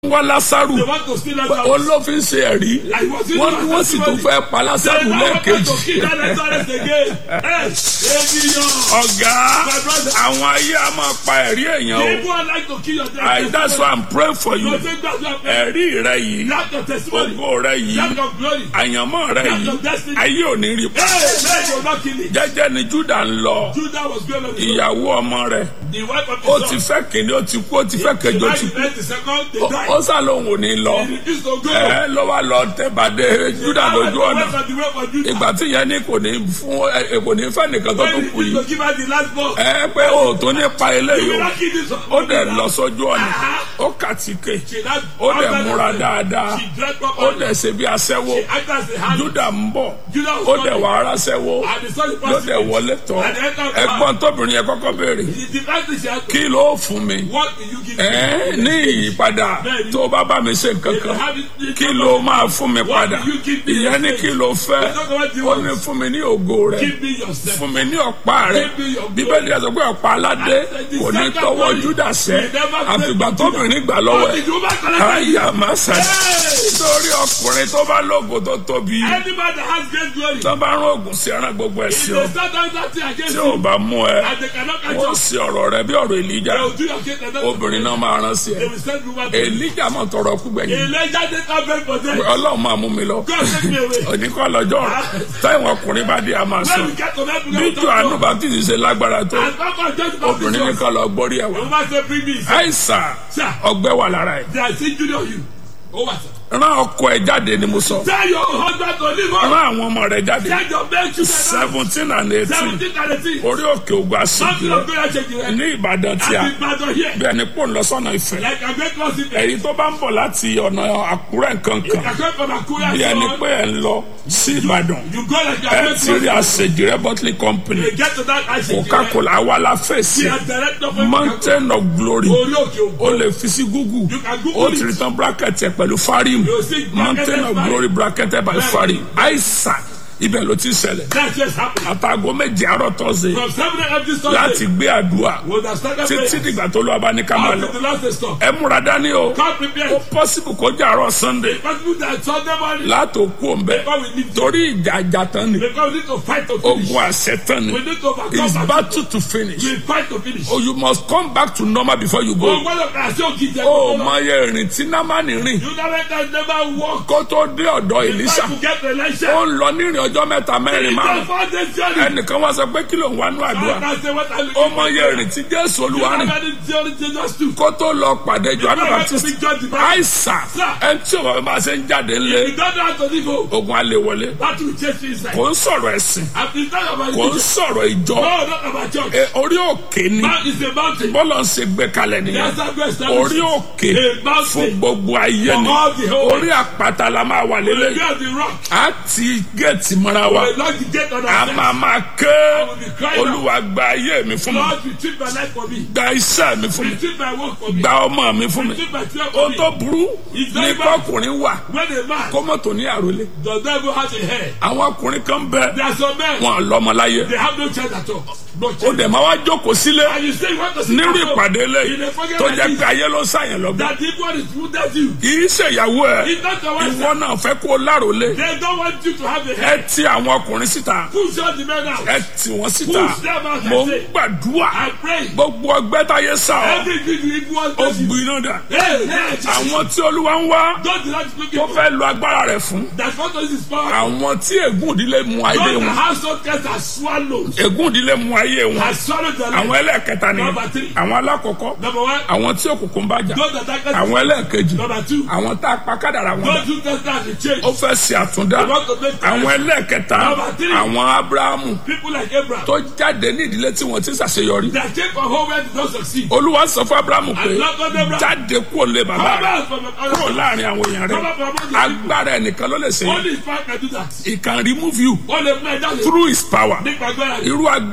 wá lásàrù They want to steal Lazarus. olófin ṣe ẹ̀rí I was in wọ́n ní wọ́n sì tún fẹ́ pa lásàrù They now want to lẹ́ẹ̀kejì kill that Lazarus again. Hey, ènìyàn. ọ̀gá My brother. àwọn ayé a máa pa ẹ̀rí èèyàn o People are like to kill your dead. I that's why I'm praying for you Lọ sí gbàdúrà pé ẹ̀rí rẹ yìí lack of testimony, ògo rẹ yìí lack of glory. àyànmọ́ rẹ yìí ayé ò ní rí pa Hey, man, you're not killing. jẹ́jẹ́ ni Júdà ń lọ Judah was going on the ìyàwó ọmọ rẹ̀ The wife of ó his ti son. fẹ́ kìíní ó ti kú ó ti fẹ́ The kejì ó wife ti kú met the second, they Ó- died. ó sá lóhùn ò ní lọ He refused to go. ẹ ló wá lọ tẹ̀bàdé Júdà Now, lójú the ọ̀nà rest of the way for Judah. ìgbà tí ìyẹn ní kò ní fún ẹ kò ní fẹ́ nìkan tó When tún he kù refused yìí to give her the last ball, ẹ pé o tó ní pa you eléyìí will o not kill this one. ó dẹ̀ lọ sójú ọ̀nà ó kàtíkè She not- ó dẹ̀ múra dáadáa She dressed ó properly. dẹ̀ ṣe bí aṣẹ́wó She acted as a hand. Júdà ń bọ̀ Judah was ó dẹ̀ coming. wà ara ṣẹ́wó And the son ló passed dẹ̀ it. wọlé tán And the end of the ẹ̀gbọ́n tóbìnrin yẹn kọ́kọ́ béèrè The first thing she had to kí ló fún mi What will you give ẹ me? ní ìyípadà tó o bá bá mi ṣe nǹkan If you kan have it- kí ló máa fún mi What padà will you give me? ìyẹn ní kí ló fẹ́ It's not what you ó want. ní fún mi ní ògo rẹ Give me yourself. fún mi ní ọ̀pá rẹ Give me your glory. bíbélì ẹ̀ sọ pé ọ̀pá aládé kò ní tọwọ́ Júdà sẹ́ àfìgbà tóbìnrin gbà lọ́wọ́ What did you back on ẹ̀ that? àyà máa sàn Hey! nítorí ọkùnrin tó bá lógo tó tóbi Any man that has great glory, tó bá rán oògùn sí ẹran gbogbo ẹ̀ if sí they ọ start doing that thing against tí ò you, bá mú ẹ and they cannot catch wọ́n you, sí ọ̀rọ̀ rẹ bí ọ̀rọ̀ Èlíjà they will do your case and then obìnrin náà máa rán sí ẹ they will send you back to you. Èlíjà mọ̀ tọrọ kú gbẹ̀yìn Elijah did not beg for them. ọlọ́run máa mú mi lọ God take me away. oníkọ́ lọ́jọ́ táwọn ọkùnrin bá dé a máa sọ When we get to that, we bí will talk Jòhánù about- Báptísì ṣe lágbára tó And Papa just obìnrin baptized us. nìkan lọ gbórí ẹ̀ The wá woman said, bring me. He said, àìsàn Sir, ọgbẹ́ wà lára ẹ̀ they are still junior you. Over, sir. rán ọkọ ẹ̀ jáde ni mo sọ Tell your husband to leave rán us. àwọn ọmọ rẹ̀ jáde Tell your men to seventeen and eighteen Seventeen and eighteen. orí òkè ògùn àṣìkò Something of prayer check you. ní Ìbàdàn tí a And the battle here. bí ẹni pò ń lọ sọ́nà Ifẹ̀ Like a great loss in èyí tó bá ń bọ̀ láti ọ̀nà Àkúrẹ́ nǹkan kan I come from Akura. bí ẹni so pé ẹ̀ ń lọ sí Ìbàdàn You go like a ẹ great ti rí loss. àṣejì rẹ bottling company You get to that action. Coca-Cola àwa la fèsì He has directed for mountain of glory Orí òkè o ògo. lè fi sí google You can Google o ti it. rí tán bracket ẹ pẹ̀lú farim You see mountain of bracketed glory bracketed by farim àìsàn ibẹ̀ ló ti ṣẹlẹ̀ That's just happening. àtàgọ́ méje àárọ̀ tọ́sẹ̀ From seven a.m. this láti Sunday. gbé àdúrà We have started títí praying. dìgbà tó lọ́ọ́ bá ní ká máa lọ Until the last day stop. ẹ múra dání o Come ó prepared. possible kó jẹ́ àárọ̀ sunday Possible that Sunday morning. látò kú òǹbẹ Before we leave. torí ìjà àjà tán ni Because we need to fight to finish. ogun àṣẹ tán ni We need to overcome. it's that. battle to finish We fight to finish. oh you must come back to normal before you Oh, go. gbọ́dọ̀ kà sí òkìtì ó ẹ̀kọ́ mọ iye ìrìn tí námánì rìn You never can never walk. kó tó dé ọ̀dọ̀ Èlíṣà Try to get the ó election. ń lọ nírìn ọjọ́ mẹ́ta mẹ́rin It's márùn a four day journey. ẹnìkan wá sọ pé kí ló ń wá nú àdúrà I can say what I look ó mọ iye ìrìn tí Jésù You Olúwa rìn never need journey Jesus too. kó tó lọ pàdé Jòhánù never Baptist be judged by- àìsàn ẹni tí òun bá ṣe ń jáde If ńlẹ̀ you don't know how to live, oh, ogun alẹ́ wọlé that will chase you inside. kò ń sọ̀rọ̀ ẹ̀sìn I've been talking about kò ń it. sọ̀rọ̀ ìjọ No, not about church. Ẹ, orí òkè ni Man is a mountain. bọ́lá ń ṣe gbé kalẹ̀ nìyẹn That's how God established orí it. òkè A fún mountain. gbogbo ayé For ni all the whole orí àpáta la máa wà We lélẹ̀ be on the rock. á ti géètì mọ́ra wa We lock the gate on a ourselves. máa máa ké will be crying out. olúwa gba ayé mi fún mi Lord, retrieve my life for me. gba iṣẹ́ mi fún mi Retrieve my work for me. gba ọmọ mi fún mi Retrieve my children ó for tó me. burú It's ní very bad. kọkùnrin wà When a man kọ́mọ̀tò ní àròlé does not even have a hair, àwọn ọkùnrin kan bẹ there are some men, wọn lọ́mọ láyé they have no child at all. No ó child. dẹ̀ máa wá jókòó sílé And you say you want to see nírú that ìpàdé In lẹ́yìn a fucking tó like jẹ́ this, pé ayé ló ń sàyẹn lọ́gbọ́n that the one is who does you. kì í ṣèyàwó ẹ It's not the one ìwọ náà fẹ́ kó o láròlé They don't want you to have a ẹ hair. ti àwọn ọkùnrin síta Push out the men out. ẹ tì wọ́n síta Push them out, I mo ń say. gbàdúrà I pray. gbogbo ọgbẹ́ táyé sá ọ Every good you even want ó to you. gbiná dà Hey, hey, àwọn tí olúwa ń wá don't do that to tó people. fẹ́ lo agbára rẹ̀ fún That's what this is power. àwọn tí ègún ìdílé mu ayé Those wọn household cats are swallowed. ègún ìdílé mu ayé wọn Has swallowed their àwọn life. ẹlẹ́ẹ̀kẹta ni Number three. àwọn alákọ̀ọ́kọ́ Number one, àwọn tí òkùnkùn bá jà those that are àwọn ẹlẹ́ẹ̀kejì Number two, àwọn tá a pa kádàrà wọn dà those who test that to change. ó fẹ́ ṣe àtúndá They want to make àwọn ẹlẹ́ẹ̀kẹta Number three. àwọn abrahamu People like Abraham. tó jáde ní ìdílé tí wọ́n ti ṣàṣeyọrí That came from home where they don't succeed. olúwa sọ fún abrahamu pé And Lord God Abraham. jáde kúrò lé bàbá Come rẹ out from the kúrò other láàrin àwọn èèyàn rẹ Come out from among the agbára ẹnìkan ló lè ṣe Only his father can do that. he can remove you Only man that is through his power nípa agbára rẹ̀. irú agbára tó fi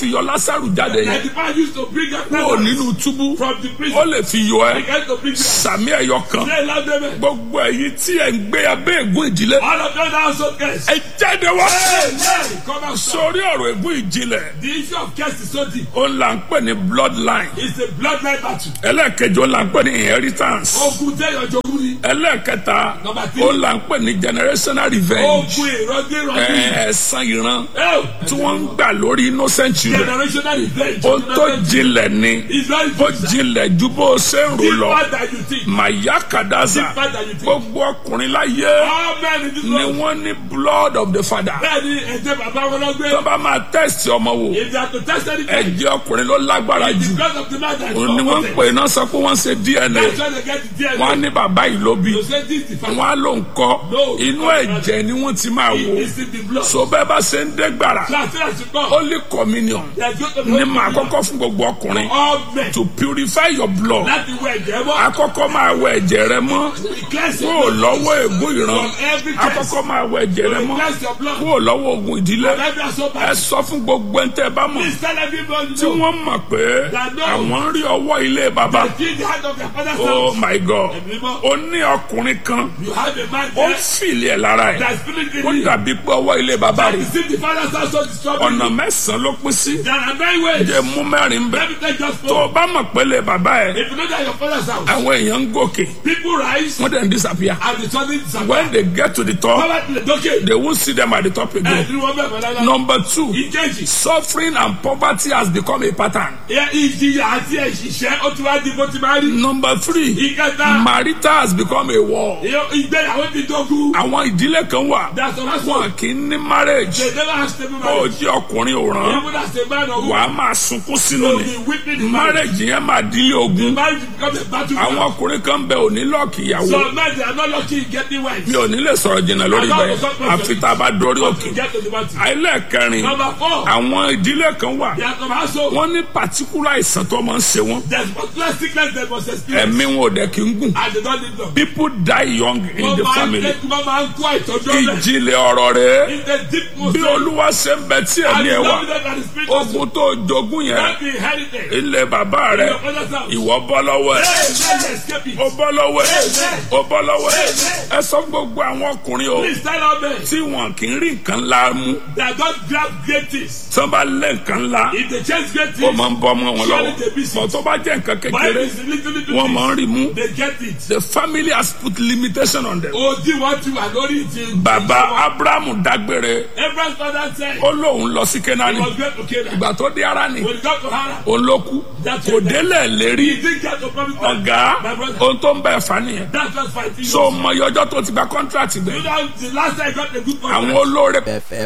fi yọ lásàrù jáde Like yẹn the man used to bring up kúrò nínú túbú from the ó prison. lè fi yọ ẹ He came to bring you out. sàmì ẹ̀yọ kan Say loud amen. gbogbo èyí tí ẹ̀ ń gbé abẹ́ ègún ìdílé All of them now so curse. ẹ jáde wá Amen. Come out. sórí ọ̀rọ̀ ègún ìjìnlẹ̀ The issue of curse is so deep. ó là ń pè ní bloodline It's a bloodline battle. ẹlẹ́ẹ̀kejì ó là ń pè ní inheritance Ogun tẹ́ yọjọ́ ní. ẹlẹ́ẹ̀kẹta Number three. ó là ń pè ní generational revenge Ogun ìrọ́dé ìrọ́dé. ẹ, ẹ̀san ìran Oh, tí wọ́n ń gbà lórí innocent children generational revenge. ó tó jinlẹ̀ ni It's very ó deep. jinlẹ̀ ju bó o ṣe ń rò lọ Deeper than you think. màyà kàdáza Deeper than you think. gbogbo ọkùnrin láyé All men in this ni world. wọ́n ní blood of the father Bẹ́ẹ̀ni ẹ̀jẹ̀ bàbá wọn lọ gbé. tó bá máa test ọmọ wò If they are to test anything, ẹ̀jẹ̀ ọkùnrin ló lágbára it's jù because of the man that is òun ni wọ́n ń pè náà sọ pé wọ́n ṣe DNA That's why they get the DNA. wọ́n á ní bàbá yìí ló bí You say this is the wọ́n á ló ń kọ́ No. inú ẹ̀jẹ̀ ni wọ́n ti máa wò It's in the blood. so bẹ́ẹ̀ bá ṣe ń dé gbàrà So as soon as you come, holy communion there's going to be ni màá kọ́kọ́ fún gbogbo ọkùnrin all men. to purify your blood Láti wọ ẹ̀jẹ̀ mọ́. akọ́kọ́ máa wẹ ẹ̀jẹ̀ rẹ mọ́ Cleanse kúrò your blood lọ́wọ́ ègún ìran from every curse. akọ́kọ́ máa wẹ ẹ̀jẹ̀ rẹ mọ́ Cleanse your blood kúrò lọ́wọ́ ogun ìdílé from every assault. ẹ sọ fún gbogbo ẹni tẹ́ ẹ bá mọ̀ Please tell everybody tí know wọ́n mọ̀ pé That no. àwọn ń rí ọwọ́ ilé bàbá that in the hand of your father's oh house, my god Ẹ̀mí mọ́. ó ní ọkùnrin kan you have a man ó ń there fìlì ẹ̀ lára ẹ̀ that spirit in ó you. dàbí pé ọwọ́ ilé bàbá That rẹ̀ is if the father's house so disturbing ọ̀nà you. mẹ́sàn-án ló pín sí There are nine ways. jẹ́ mú mẹ́rin bẹ́ẹ̀ Let me take just tó o four. bá mọ̀ pé ilé bàbá ẹ̀ If you know that your father's house, àwọn èèyàn ń gòkè people rise wọ́n dẹ̀ ń disappear and the sudden disappear. when they get to the top Bàbá tilẹ̀ dókè. they won't see them at the top Ẹ again. ti wọ́n bẹ̀ mọ́ dáadáa. number two Ìkejì. suffering and poverty has become a pattern. Ẹ ìjìyà àti ẹ̀ṣìṣẹ́ ó ti wá di bó ti máa rí. number three Ìkẹta. marital has become a war. ìyó- Ìgbéyàwó ti dógún. àwọn ìdílé kan wà That's the last wọn one. kì í ní marriage They never have stable ó marriage. jẹ́ ọkùnrin òràn Even as a man or wà woman, á máa sunkún sínú they will ni be weeping in marriage. marriage yẹn máa dílé ogun Marriage becomes a battle. àwọn ọkùnrin kan bẹ òní lọ́ọ̀kì ìyàwó Some men they are not lucky in getting wives. mi ò ní lè sọ̀rọ̀ jìnnà lórí bẹ́ẹ̀ àfi tá a bá dorí òkè To get to the battle. àìlẹ́ẹ̀kẹrin Number four. àwọn ìdílé kan wà They are from household. wọ́n ní particular àìsàn tó máa ń ṣe wọ́n There's particular sickness they must experience. ẹ̀mí wọn ò dẹ̀ kí ń gùn And they don't need them. people die young in Wọ́n the máa ń family tẹ́kù wọ́n máa ń kó àìtọ́jú ọ̀lẹ̀. ìjìnlẹ̀ ọ̀rọ̀ rẹ̀ In the deep most bí olúwa ṣe ń bẹ tí and ẹ̀mí the ẹ̀ wà love that is spirit of ogun tó jogún yẹn that be inherited. ilẹ̀ bàbá In rẹ̀ your father's house. ìwọ bọ́ lọ́wọ́ ẹ̀ Hey, let me escape it. ó bọ́ lọ́wọ́ ẹ̀ ó bọ́ lọ́wọ́ ẹ̀ ẹ sọ fún gbogbo àwọn ọkùnrin o Please tell all men tí wọn kì í rí nǹkan ńlá mú that don't grab great things. tí wọn bá lé nǹkan ńlá If they chase great ó things, máa ń bọ́ ọmọ wọn lọ́wọ́ Surely they be sick. bọ̀ tó bá jẹ́ nǹkan but kékeré if it's little little wọ́n máa ń things, rí mú they get it. the family has put limitation on them. Odi wọn ti wà lórí ti. bàbá abrahamu dágbére Abraham's father said ó lóun lọ sí he kenani was going to Canaan. ìgbà tó dé ara ni When he got to Haran, òun ló kú kò délẹ̀ lérí he didn't get to promise land. ọ̀gá My brother, ohun tó ń bẹ̀ fà nìyẹn that's just fighting. so mọ iye ọjọ́ tó ti gba contract You gbẹ know, the last time I got a good àwọn contract, olóore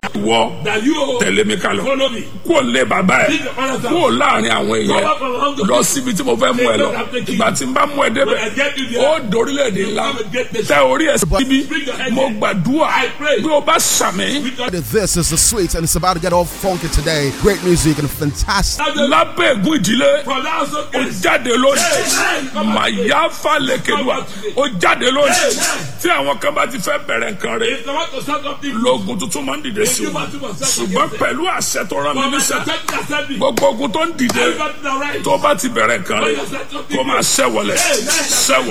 wọ that you oh, tẹ̀lé mi ká lọ follow me. kúò lé bàbá ẹ̀ Leave the father's house. kúò láàrin àwọn Go èèyàn back from home to lọ síbi tí mo fẹ́ mú ẹ lọ ìgbà tí n bá mú ẹ When I débẹ̀ get you ó there, dorílẹ̀-èdè ńlá come and get the tẹ orí ẹ̀ síbí Bring your head mo in. gbàdúrà I pray. bí o bá sàmì This is the sweet, and it's about to get all funky today. Great music and fantastic. lábẹ́ ègún ìdílé from that also ó jáde lónìí màyà falẹ̀kẹ̀dùà ó jáde lónìí tí àwọn kan bá ti fẹ́ bẹ̀rẹ̀ nǹkan rẹ̀ If they want to start something, lóògùn tuntun máa ń dìde sí wọn ṣùgbọ́n pẹ̀lú àṣẹ tó rán mi from the níṣẹ́ second assembly, gbogbo ogun tó ń dìde everybody that right. tó bá ti bẹ̀rẹ̀ nǹkan rẹ̀ kó máa ṣẹ́ wọlé ṣẹ́ wọlé.